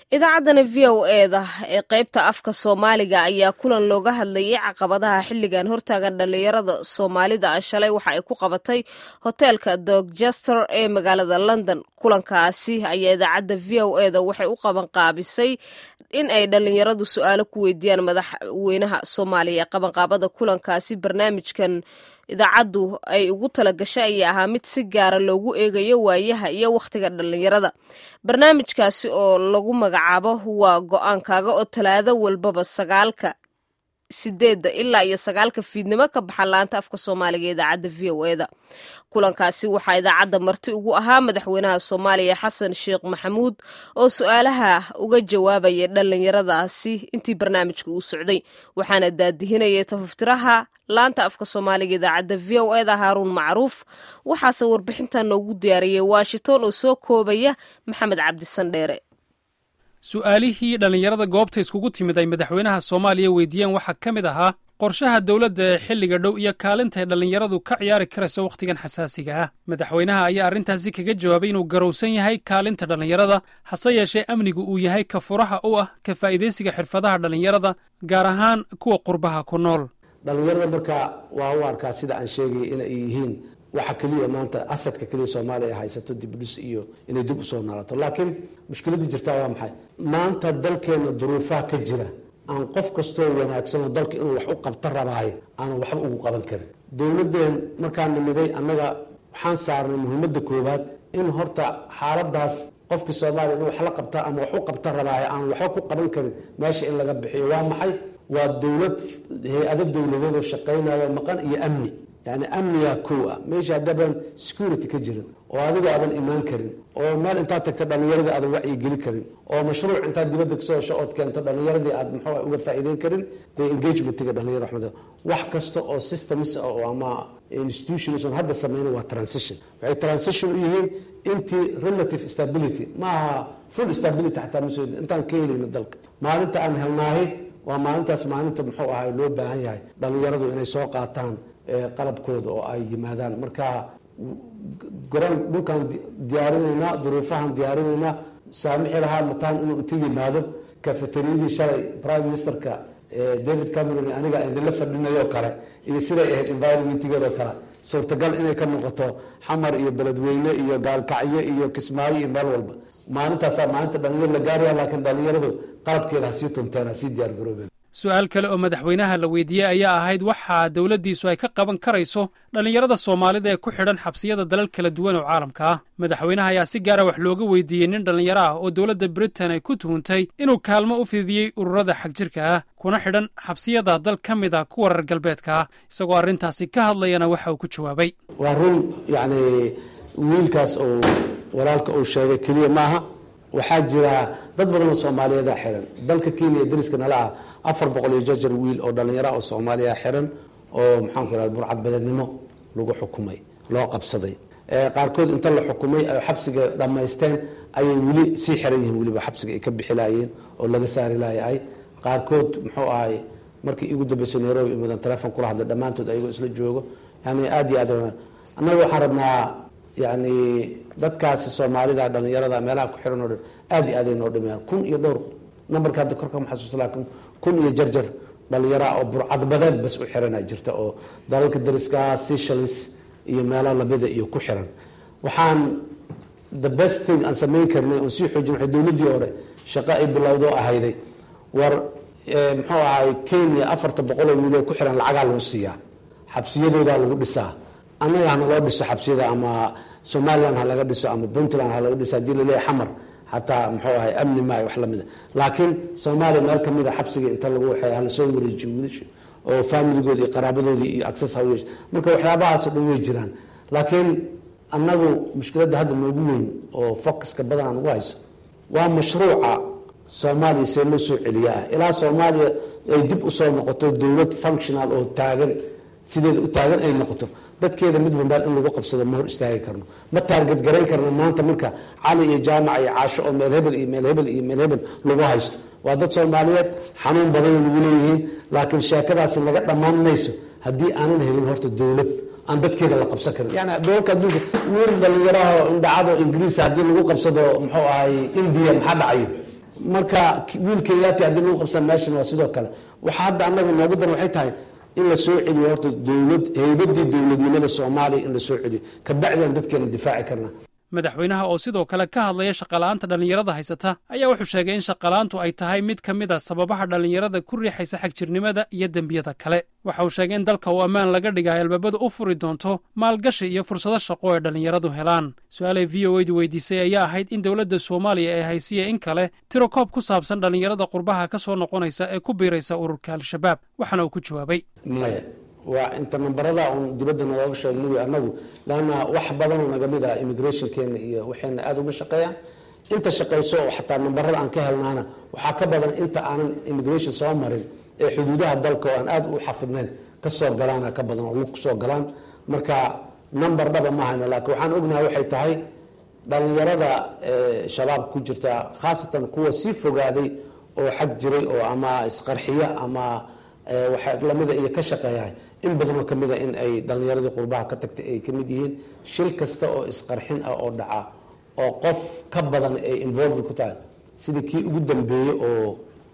idaacaddana v o eda ee qaybta afka soomaaliga ayaa kulan looga hadlayay caqabadaha xilligan hortaagan dhallinyarada soomaalida shalay waxa ay ku qabatay hoteelka dorchester ee magaalada london kulankaasi ayaa idaacadda v o eda waxay u qabanqaabisay in ay dhallinyaradu su-aalo ku weydiiyaan madaxweynaha soomaaliya ee qabanqaabada kulankaasi barnaamijkan idaacaddu ay ugu talagashay ayaa ahaa mid si gaara loogu eegayo waayaha iyo wakhtiga dhallinyarada barnaamijkaasi oo lagu magacaabo waa go-aankaaga oo talaado walbaba sagaalka sideedda ilaa iyo sagaalka fiidnimo ka baxa laanta afka soomaaliga idaacadda v o eda kulankaasi waxaa idaacadda marti ugu ahaa madaxweynaha soomaaliya xasan sheekh maxamuud oo su-aalaha uga jawaabaya dhallinyaradaasi intii barnaamijka uu socday waxaana daadihinayay tafaftiraha laanta afka soomaaliga idaacadda v o eda haaruun macruuf waxaase warbixintan noogu diyaariyey washington oo soo koobaya maxamed cabdisandheere su-aalihii dhallinyarada goobta iskugu timid ay madaxweynaha soomaaliya weydiiyeen waxaa ka mid ahaa qorshaha dowladda ee xilliga dhow iyo kaalinta ay dhallinyaradu ka ciyaari karayso wakhtigan xasaasiga ah madaxweynaha ayaa arrintaasi kaga jawaabay inuu garowsan yahay kaalinta dhallinyarada hase yeeshee amnigu uu yahay ka furaha u ah ka faa'iidaysiga xirfadaha dhallinyarada gaar ahaan kuwa qurbaha ku nool dhallinyarada marka waa u arkaa sida aan sheegaya inay yihiin waxa keliya maanta asadka keliya soomaaliya ay haysato dibdhis iyo inay dib usoo naalato laakiin mushkiladii jirtaa waa maxay maanta dalkeena duruufaha ka jira aan qof kastoo wanaagsanoo dalka inuu wax u qabta rabaayo aanan waxba ugu qaban karin dowladeen markaan nimiday annaga waxaan saarnay muhiimadda koowaad in horta xaaladaas qofkii soomaaliya inuu wax la qabta ama wax u qabta rabaayo aan waxba ku qaban karin meesha in laga bixiyo waa maxay waa dowlad hay-ado dowladeedoo shaqaynayo maqan iyo amni yani amniga kow ah meesha haddaaban security ka jirin oo adigoo aadan imaan karin oo meel intaad tagta dhallinyaradii aadan wacyi geli karin oo mashruuc intaad dibadda kasoo hesho ood keento dhallinyaradii aad muxuu uga faa'iideyn karin dee engagementiga dhallinyarada waxmad wax kasta oo systems oo ama institutions on hadda sameyna waa transition waxay transition u yihiin intii relative stability ma aha full stability xataa ma soo intaan ka helayno dalka maalinta aan helnaahay waa maalintaas maalinta muxuu ahay loo baahan yahay dhallinyaradu inay soo qaataan qalabkooda oo ay yimaadaan marka garoon dhulkaan diyaarinaynaa duruufahaan diyaarinaynaa saamixi lahaa mataan inuu inta yimaado kafeteriyadii shalay prime ministerka david cameron aniga idinla fadhinayoo kale iyo siday ahayd environmentgeedoo kale suurtagal inay ka noqoto xamar iyo beledweyne iyo gaalkacyo iyo kismaayo iyo meel walba maalintaasaa maalinta dhalinyaro la gaaraya laakiin dhalinyaradu qalabkeeda hasii tunteen hasii diyaargaroobeen su-aal kale oo madaxweynaha la weydiiyey ayaa ahayd waxaa dowladdiisu ay ka qaban karayso dhallinyarada soomaalida ee ku xidhan xabsiyada dalal kala duwan oo caalamka ah madaxweynaha ayaa si gaara wax looga weydiiyey nin dhallinyaro ah oo dowladda britain ay ku tuhuntay inuu kaalmo u fidiyey ururada xagjirka ah kuna xidhan xabsiyada dal ka mid a kuwa reer galbeedka ah isagoo arrintaasi ka hadlayana waxa uu ku jawaabay waa run yacni wiilkaas oo walaalka uu sheegay keliya maaha waxaa jira dad badan oo soomaaliyeeda xiran dalka kenya dariska nala ah afar boqol iyo jarjar wiil oo dhallinyara oo soomaaliya xiran oo maxaanku irahda burcadbadeednimo lagu xukumay loo qabsaday qaarkood inta la xukumay ay xabsiga dhammaysteen ayay weli sii xiran yihiin weliba xabsiga ay ka bixi laayeen oo laga saari laayay qaarkood muxuu ahay markii igu dambeysay nairobi imadan telefon kula hadlay dhammaantood ayagoo isla joogo yani aada iyo aad annaga waxaan rabnaa yani dadkaasi soomaalida dhalinyarada meelaha ku xiran oo dhan aada iyo aad ay noo dhimayaan kun iyo dhowr nambarka hadda korka ma xasuusto laakiin kun iyo jarjar dhalinyara oo burcadbadeed bas u xirana jirta oo dalalka dariska seychelles iyo meelaha lamida iyo ku xiran waxaan the best thing aan samayn karnay oon sii xoojin waxay dowladdii hore shaqo ay bilowdo ahayday war muxuu ahay kenya afarta boqoloo wiiloo ku xiran lacagaa lagu siiyaa xabsiyadoodaa lagu dhisaa annaga hana loo dhiso xabsiyada ama somalilan ha laga dhiso ama puntland ha laga dhiso hadii laleeyahy xamar xataa muxuu ahay amni maayo wax lamida laakiin soomaaliya meel kamida xabsiga inta lagu waxay hala soo wareejiyo wiilasha oo faamiligoodi iyo qaraabadoodii iyo access ha yeesho marka waxyaabahaasoo dhan way jiraan laakiin annagu mushkiladda hadda noogu weyn oo focuska badan aan ugu hayso waa mashruuca soomaaliya see loo soo celiyaa ilaa soomaaliya ay dib usoo noqoto dowlad functional oo taagan sideeda u taagan ay noqoto dadkeeda midba meel in lagu qabsado ma hor istaagi karno ma taargad garayn karno maanta marka cali iyo jaamac iyo caasho oo meel hebel iyo meel hebel iyo meel hebel lagu haysto waa dad soomaaliyeed xanuun badanay nagu leeyihiin laakiin sheekadaasi laga dhammaan mayso haddii aanan helin horta dowlad aan dadkeeda la qabsan karin yani doolka adduunka wiil dhalinyaraha indhacado ingiriisa haddii lagu qabsado muxuu ahay indiya maxaa dhacayo marka wiil kenyaati haddii lagu qabsan meeshan waa sidoo kale waxa hadda annaga noogu dan waxay tahay in la soo celiyo horta dowlad heybadii dowladnimada soomaaliya in la soo celiyo kabacdian dadkeena difaaci karna madaxweynaha oo sidoo kale ka hadlaya shaqala'aanta dhallinyarada haysata ayaa wuxuu sheegay in shaqala'aantu ay tahay mid ka mid a sababaha dhallinyarada ku riixaysa xagjirnimada iyo dembiyada kale waxa uu sheegay in dalka uu ammaan laga dhigayo albaabadu u furi doonto maalgashi iyo fursado shaqo ay dhallinyaradu helaan su-aalay v o edu weydiisay ayaa ahayd in dowladda soomaaliya ee haysiya in kale tiro koob ku saabsan dhallinyarada qurbaha ka soo noqonaysa ee ku biiraysa ururka al-shabaab waxaana uu ku jawaabay maya waa inta nambarada un dibadda nalooga sheeg mugi anagu lanna wax badanoo naga mid ah immigrationkeena iyo waxayna aada uma shaqeeyaan inta shaqayso oo xataa nambarada aan ka helnaana waxaa ka badan inta aanan immigration soo marin ee xuduudaha dalka oo aan aada u xafidnayn ka soo galaana ka badan oo lug kusoo galaan marka number dhaba ma hayno laakiin waxaan ognahay waxay tahay dhallinyarada shabaab ku jirta khaasatan kuwa sii fogaaday oo xag jiray oo ama isqarxiya ama waxa lamida iyo ka shaqeeyahay in badanoo ka mida in ay dhallinyaradii qurbaha ka tagtay ay ka mid yihiin shil kasta oo isqarxin ah oo dhaca oo qof ka badan ay involved ku tahay sidii kii ugu dambeeyey oo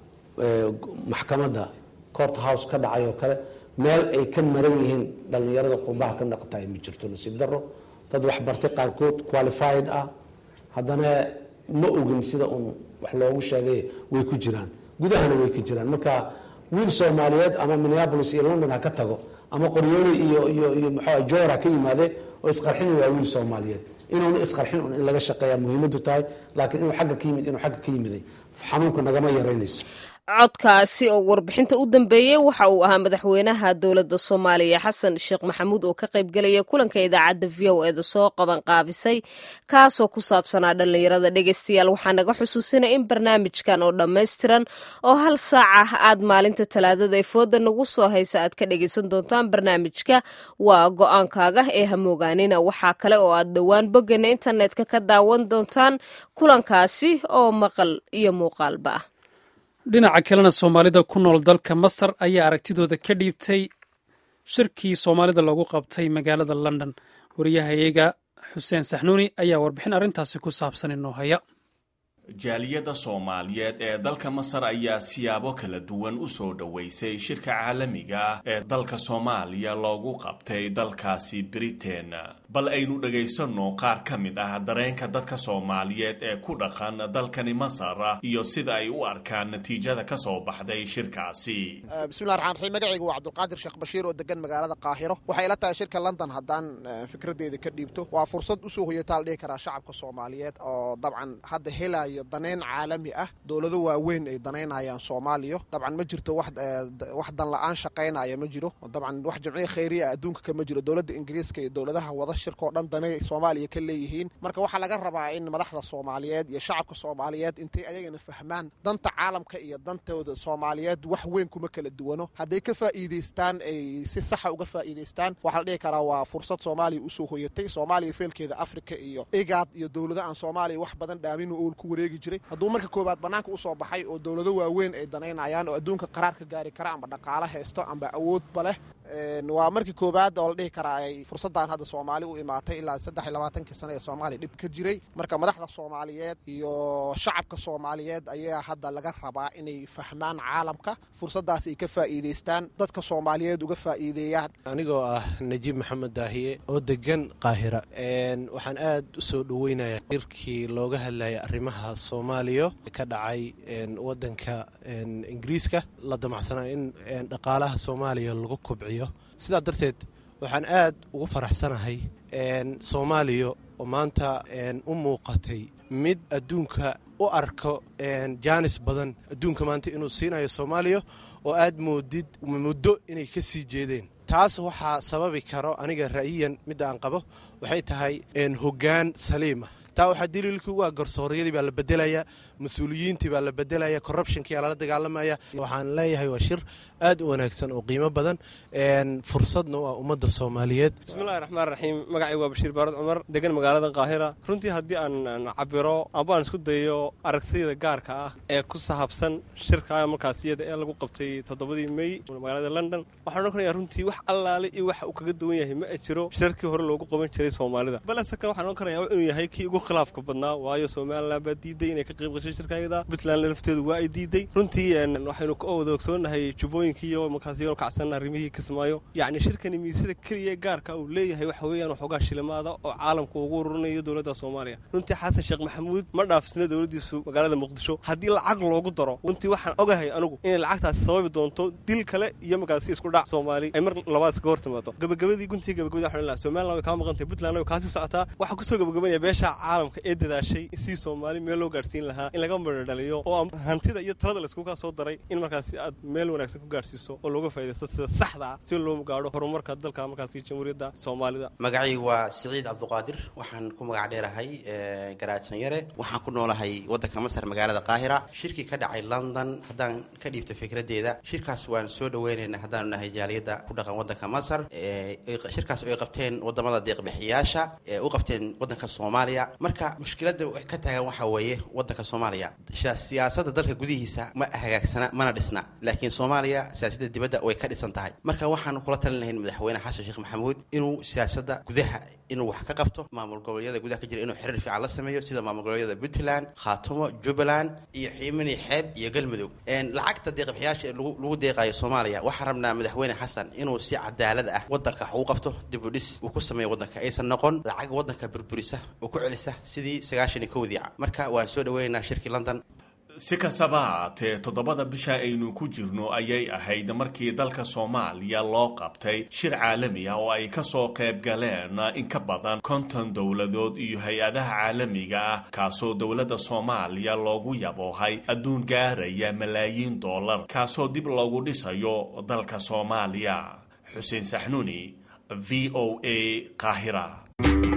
maxkamadda court house ka dhacay oo kale meel ay ka maran yihiin dhallinyarada qurbaha ka naqatahay ma jirto nasiib daro dad waxbartay qaarkood qualified ah haddana ma ogin sida uun wax loogu sheegay way ku jiraan gudahana way ka jiraan marka wiil soomaaliyeed ama minneapolis iyo london ha ka tago ama qoryooli iyo iyo iyo maxaa joor ha ka yimaade oo isqarxin waa wiil soomaaliyeed inuuna isqarxin un in laga shaqeeya muhiimadu tahay laakiin inuu xagga ka yimid inuu xagga ka yimiday xanuunku nagama yaraynayso codkaasi oo warbixinta u dambeeyey waxa uu ahaa madaxweynaha dowladda soomaaliya xasan sheekh maxamuud oo ka qaybgelaya kulanka idaacadda v o eeda soo qaban qaabisay kaasoo ku saabsanaa dhallinyarada dhegeystayaal waxaa naga xusuusinay in barnaamijkan oo dhammaystiran oo hal saac ah aad maalinta talaadada ee fooda nagu soo haysa aad ka dhegeysan doontaan barnaamijka waa go-aankaaga ee hamoogaanina waxaa kale oo aad dhowaan boggana internetka ka daawan doontaan kulankaasi oo maqal iyo muuqaalba ah dhinaca kalena soomaalida ku nool dalka masar ayaa aragtidooda ka dhiibtay shirkii soomaalida loogu qabtay magaalada london wariyahayaga xuseen saxnuuni ayaa warbixin arrintaasi ku saabsan inoo haya jaaliyadda soomaaliyeed ee dalka masar ayaa siyaabo kala duwan u soo dhoweysay shirka caalamiga ah ee dalka soomaaliya loogu qabtay dalkaasi britain bal aynu dhegaysanno qaar ka mid ah dareenka dadka soomaaliyeed ee ku dhaqan dalkani masar iyo sida ay u arkaan natiijada ka soo baxday shirkaasi bismillahi raxmaan raxiim magacaygu waa cabdulqaadir sheekh bashiir oo degan magaalada qaahiro waxay ila tahay shirka london haddaan fikraddeeda ka dhiibto waa fursad usoo hoyataa la dhihi karaa shacabka soomaaliyeed oo dabcan hadda helaya danayn caalami ah dowlado waaweyn ay danaynayaan soomaaliya dabcan ma jirto wax dan la-aan shaqaynaya ma jiro dabcan wax jamciya khayriya adduunka kama jiro dowladda ingiriiska iyo dowladaha wada shirkao dhan danay soomaaliya ka leeyihiin marka waxaa laga rabaa in madaxda soomaaliyeed iyo shacabka soomaaliyeed intay ayagana fahmaan danta caalamka iyo dantooda soomaaliyeed wax weyn kuma kala duwano hadday ka faa'iidaystaan ay si saxa uga faa'iidaystaan waxaa la dhihi karaa waa fursad soomaaliya usoo hoyatay soomaaliya feelkeeda afrika iyo igaad iyo dowlado aan soomaaliya wax badan dhaamin ool ku wareegi jiray hadduu marka koowaad bannaanka usoo baxay oo dowlado waaweyn ay danaynayaan oo adduunka qaraar ka gaari kara amba dhaqaalo haysto amba awoodba leh waa markii koowaad oo la dhihi karaa ay fursaddan hadda soomaali u imaatay ilaa saddex iyo labaatankii sano ee soomaaliya dhib ka jiray marka madaxda soomaaliyeed iyo shacabka soomaaliyeed ayaa hadda laga rabaa inay fahmaan caalamka fursaddaas ay ka faa'iidaystaan dadka soomaaliyeed uga faa'iideeyaan anigoo ah najiib maxamed daahiye oo degan qaahira waxaan aad u soo dhoweynayaa shirkii looga hadlaya arrimaha soomaaliya ka dhacay wadanka ingiriiska la damacsanaa in dhaqaalaha soomaaliya lagu kobciyo sidaa darteed waxaan aad ugu faraxsanahay soomaaliya oo maanta u muuqatay mid adduunka u arko jaanis badan adduunka maanta inuu siinayo soomaaliya oo aad moodid muddo inay ka sii jeedeen taas waxaa sababi karo aniga ra'yiyan midda aan qabo waxay tahay hoggaan saliima taa waxaa daliilkii ugu ah garsooryadii baa la bedelaya mas-uuliyiintii baa la bedelaya corruptionkiyaa lala dagaalamaya waxaan leeyahay waa shir aad u wanaagsan oo qiimo badan fursadna u ah ummadda soomaaliyeed bismillahi raxmaan raxiim magacaygu waa bashiir baarad cumar degan magaalada qaahira runtii haddii aan cabiro amba aan isku dayo aragtiyada gaarka ah ee ku sahabsan shirka markaasiyada ee lagu qabtay toddobadii mey magaalada london waxaan odhan karaya runtii wax allaale iyo waxa uu kaga duwan yahay ma jiro shirkii hore loogu qaban jiray soomaalida balesaka waxaan odhan karaya inuu yahay kii ugu khilaafka badnaa waayo somalilan baa diiday inay ka qayb gashay shirkayada puntland lafteedu waa ay diiday runtii waxaynu ka wada ogsoonahay jubbooyinkiiyo markaas yaroo kacsan arrimihii kismaayo yacni shirkani miisada keliya gaarka uu leeyahay waxa weeyaan waxoogaa shilimaada oo caalamka ugu ururinayo dowladda soomaaliya runtii xasan sheekh maxamuud ma dhaafsina dowladdiisu magaalada muqdisho haddii lacag loogu daro runtii waxaan ogahay anigu inay lacagtaasi sababi doonto dil kale iyo markaasi isku dhac soomaali ay mar labaad iskaga hor timaado gabagabadii guntii gabagabadii waxaan lahaa somaliland way kaa maqantay puntland way kaasii socotaa waxaa kusoo gabagabanaya beesha caalamka ee dadaashay si soomaali meel loo gaarsiin lahaa in laga madhadhaliyo oo hantida iyo talada laiskuga soo daray in markaasi aad meel wanaagsan ku gaarsiiso oo looga faa'idaysto sida saxda ah si loo gaadho horumarka dalka markaasi jamhuuriyadda soomaalida magacaygu waa siciid cabduqaadir waxaan ku magac dheerahay garaadsan yare waxaan ku noolahay waddanka masar magaalada qaahira shirkii ka dhacay london haddaan ka dhiibto fikradeeda shirkaas waan soo dhaweynaynaa haddaanu nahay jaaliyadda ku dhaqan waddanka masar shirkaas oo ay qabteen wadamada deeqbixiyaasha ee u qabteen waddanka soomaaliya marka mushkiladda ka taagan waxaa weeye waddanka soomaaliya siyaasadda dalka gudihiisa ma hagaagsana mana dhisna laakiin soomaaliya siyaasadda dibadda way ka dhisan tahay marka waxaanu kula talin lahayn madaxweyne xasan sheekh maxamuud inuu siyaasadda gudaha inuu wax ka qabto maamul goboleedyada gudaha ka jira inuu xiriir fiican la sameeyo sida maamul goboleedyada puntland khaatumo jubbaland iyo xiimini xeeb iyo galmudug lacagta deeqbixiyaasha ee lagu deeqayo soomaaliya waxaan rabnaa madaxweyne xasan inuu si cadaalad ah waddanka wax ugu qabto dib u dhis uu ku sameeyo waddanka aysan noqon lacag waddanka burburisa oo ku celisa sidii sagaashan iyo kowdii marka waan soo dhaweynaynaa shirkii london si kastaba haatee toddobada bisha aynu ku jirno ayay ahayd markii dalka soomaaliya loo qabtay shir caalami ah oo ay kasoo qayb galeen in ka badan konton dowladood iyo hay-adaha caalamiga ah kaasoo dowladda soomaaliya loogu yaboohay adduun gaaraya malaayiin dollar kaasoo dib loogu dhisayo dalka soomaaliya xuseen saxnuuni v o a qaahira